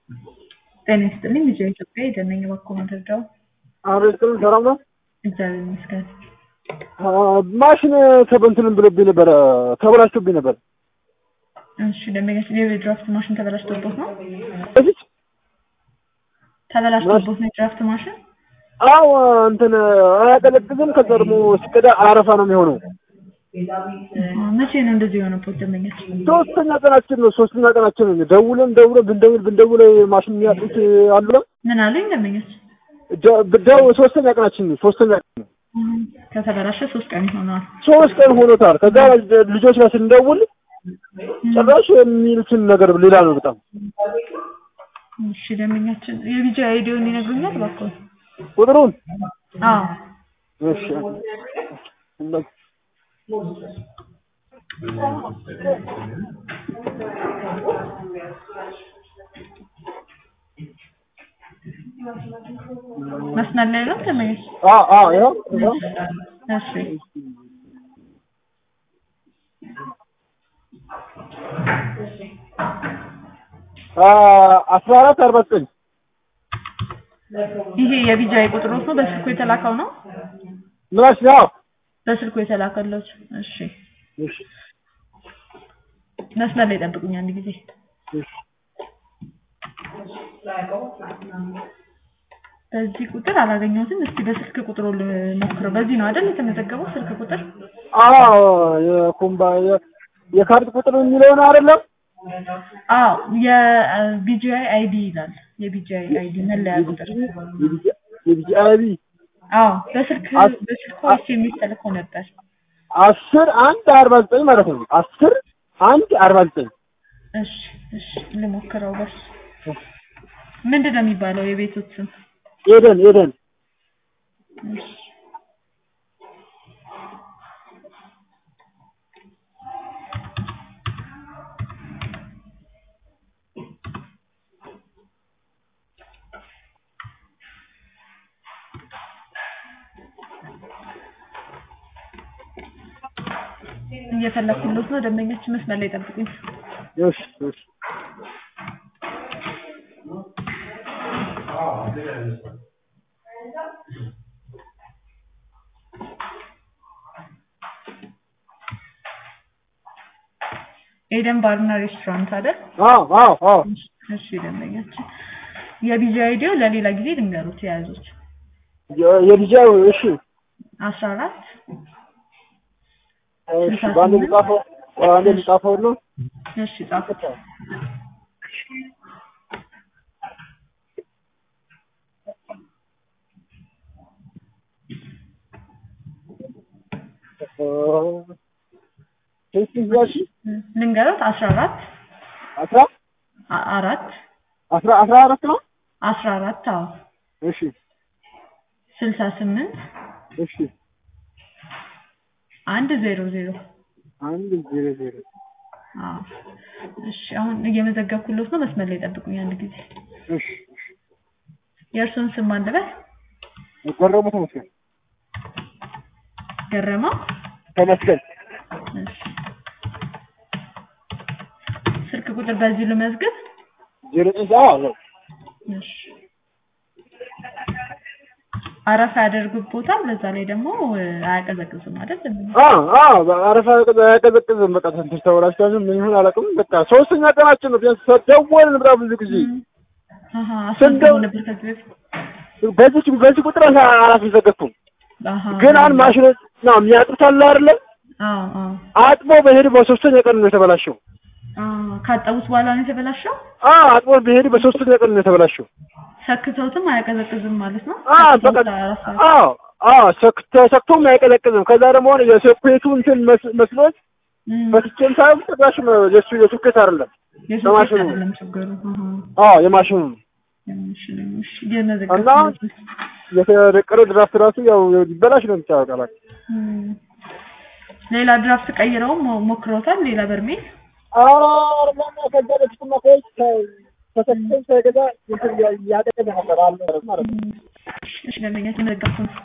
ጤና ይስጥልኝ ልጄ ኢትዮጵያ የደነኝ በኩል መረጃው አብረስጥም ሰላም ነው። እግዚአብሔር ይመስገን። ማሽን ተበንትንም ብሎብኝ ነበረ፣ ተበላሽቶብኝ ነበር። እሺ ደንበኛችን የድራፍት ማሽን ተበላሽቶቦት ነው? በፊት ተበላሽቶቦት ነው የድራፍት ማሽን? አዎ እንትን አያቀዘቅዝም። ከዛ ደግሞ ሲቀዳ አረፋ ነው የሚሆነው። መቼ ነው እንደዚህ የሆነበት ደንበኛችን? ሶስተኛ ቀናችን ነው። ሶስተኛ ቀናችን ነው። ደውለን ደውለን ብንደውል ብንደውል ማሽን የሚያጡት አሉ። ምን አለኝ ደንበኛችን? ብዳው ሶስተኛ ቀናችን ነው። ሶስተኛ ቀን ነው። ከተበላሸ ሶስት ቀን ይሆነዋል። ሶስት ቀን ሆኖታል። ከዛ ልጆች ጋር ስንደውል ጭራሽ የሚሉትን ነገር ሌላ ነው በጣም። እሺ ደንበኛችን የቢጃ አይዲውን ይነግሩኛል እባክዎ? ቁጥሩን አዎ እሺ መስመር ላይ ነው ደንበኛችን? አዎ አዎ ይኸው ይኸው እሺ አስራ አራት አርባ ዘጠኝ ይሄ የቢጃይ ቁጥሮት ነው በስልኩ የተላከው ነው? ምላሽ ነው። በስልኩ የተላከለት። እሺ እሺ መስመር ላይ ጠብቁኝ አንድ ጊዜ። እሺ በዚህ ቁጥር አላገኘሁትም። እስቲ በስልክ ቁጥሩ ልሞክረው። በዚህ ነው አይደል የተመዘገበው ስልክ ቁጥር? አዎ የኩምባ የካርድ ቁጥር የሚለውን አይደለም። አዎ የቢጂአይ አይዲ ይላል። የቢጂአይ አይዲ መለያ ቁጥር። የቢጂአይቢ አዎ በስልክ በስልክ ወይስ የሚተልከው ነበር? አስር አንድ አርባ ዘጠኝ ማለት ነው። አስር አንድ አርባ ዘጠኝ እሺ እሺ ልሞክረው። በሱ ምንድን ነው የሚባለው የቤቶት ስም? ኤደን ኤደን እሺ እየፈለኩለት ነው። ደንበኛችን መስመር ላይ ጠብቁኝ። እሺ እሺ ኤደን ባርና ሬስቶራንት አይደል? አዎ አዎ አዎ እሺ ደንበኛችን የቢጂ አይዲዮ ለሌላ ጊዜ ልንገሩት የያዙት የቢጂአይ እሺ አስራ አራት እሺ በአንድ ልጻፈው በአንድ ልጻፈው ነው እሺ ጻፉት። ልንገሩት አስራ አራት አስራ አራት አስራ አስራ አራት ነው አስራ አራት አዎ እሺ ስልሳ ስምንት እሺ አንድ ዜሮ ዜሮ አንድ ዜሮ ዜሮ አዎ እሺ አሁን እየመዘገብኩለት ነው። መስመር ላይ ጠብቁኝ አንድ ጊዜ። እሺ የእርሱን ስም ማን ልበል? ገረሙ ተመስገን ገረማ ተመስገን እሺ ስልክ ቁጥር በዚህ ልመዝግብ። ዜሮ ዘጠኝ አዎ እሺ አረፋ ያደርግቦታል። በዛ ላይ ደግሞ አያቀዘቅዝም አይደል? አዎ አዎ አረፋ አያቀዘቅዝም። በቃ ትንሽ ተበላሽቷል። ምን ይሁን አላውቅም። በቃ ሶስተኛ ቀናችን ነው። ቢያንስ ደወልን በጣም ብዙ ጊዜ አሃ አስፈልገው ነበር ከዚህ በፊት በዚህ በዚህ ቁጥር አላስመዘገብኩም። አሃ ግን አንድ ማሽኖች ነው የሚያጥሩት አለ አይደለ? አዎ አዎ አጥቦ በሄድ በሶስተኛ ቀን ነው የተበላሸው። አዎ ካጠቡት በኋላ ነው የተበላሸው። አዎ አጥቦ በሄድ በሶስተኛ ቀን ነው የተበላሸው። ሰክተውትም አያቀዘቅዝም ማለት ነው። አዎ በቃ ሰክተውት አራት ሰዓት አዎ አዎ ሰክተ ሰክቶም አይቀዘቅዝም። ከዛ ደግሞ የሶኬቱ እንትን መስ- መስሎት እም፣ በስቼም ሳይሆን ጭራሽ የሱ የሱኬት አይደለም የሶኬት በማሽኑ አይደለም ችግሩ። አሃ አዎ የማሽኑ ነው። እሺ እሺ እየመዘገብኩ እና ነው። የተደቀረ ድራፍት ራሱ ያው ይበላሽ ነው የሚታወቃል። እም፣ ሌላ ድራፍት ቀይረው ሞ- ሞክረውታል። ሌላ በርሜል አዎ አርማና ከዛ በፊትማ ከውጭ ተሰክተን ሳይገዛ እንትን ያደቀ ነበር አለ ማለት ነው። እሺ ደንበኛ እየመዘገብኩ ነው።